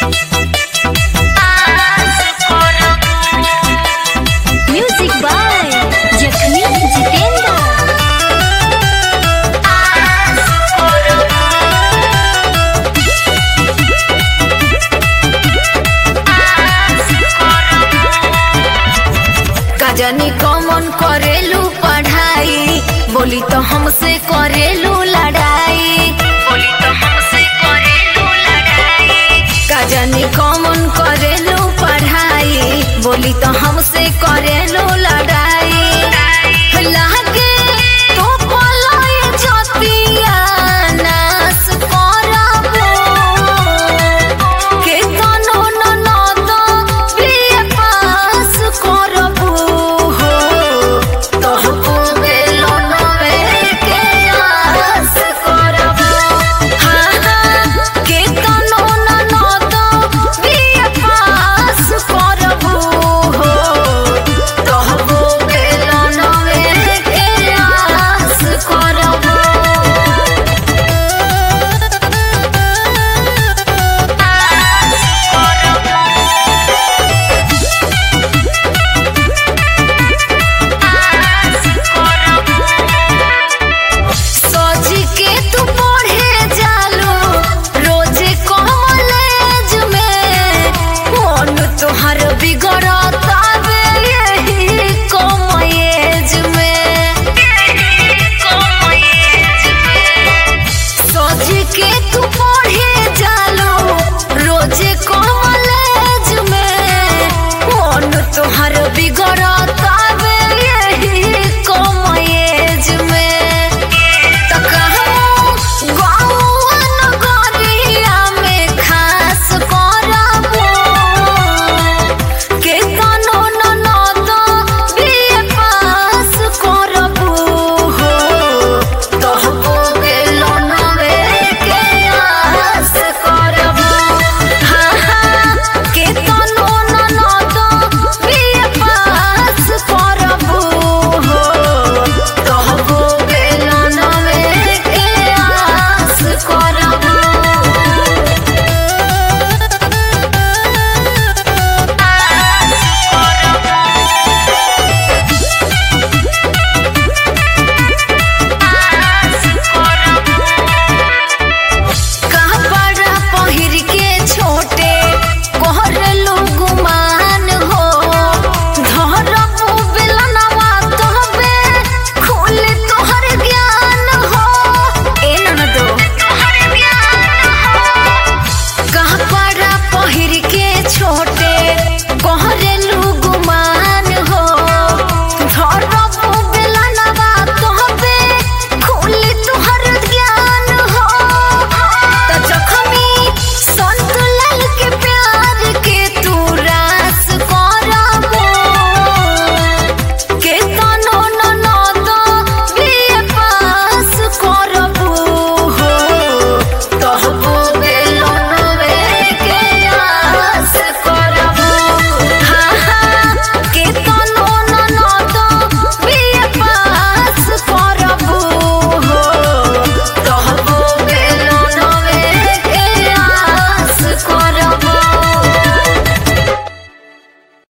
music by जखमी जितेंद्र कजनी कमन करेलू पढ़ाई बोली तो हमसे करेलू लड़ाई बोली तो हमसे करेलू लड़ाई कजनी कमन करेलू पढ़ाई बोली तो हमसे करेलू लड़ाई लागे तो पलाय जतिया नास करबो के तनो ननद बिए पास करबो हो तहको बेलो नवे के आस करबो हाँ हाँ के तनो ननद बिए पास करबो हो तहको बेलो नवे के आस करबो सोची के तू पढ़े जालो रोजे कॉलेज में मन तोहर बिगड़ता बे यही कम एज में सोची के तू पढ़े जालो रोजे कॉलेज में मन तोहर बिगड़ता बे यही कम एज में त कहूँ गौआ नगरिया में खास करबो के तनो ननद बिए पास करबो हो तहको गेलो नवे के आस करबो हाँ हाँ के तनो ननद बिए पास करबो हो तहको गेलो नवे के आस करबो कपड़ा पहिर के छोटे कोहर गुमान हो धरबो बेलनवा तोहबे खुल तोहर ज्ञान हो ए ननदो तोहर ज्ञान हो कपड़ा पहिर के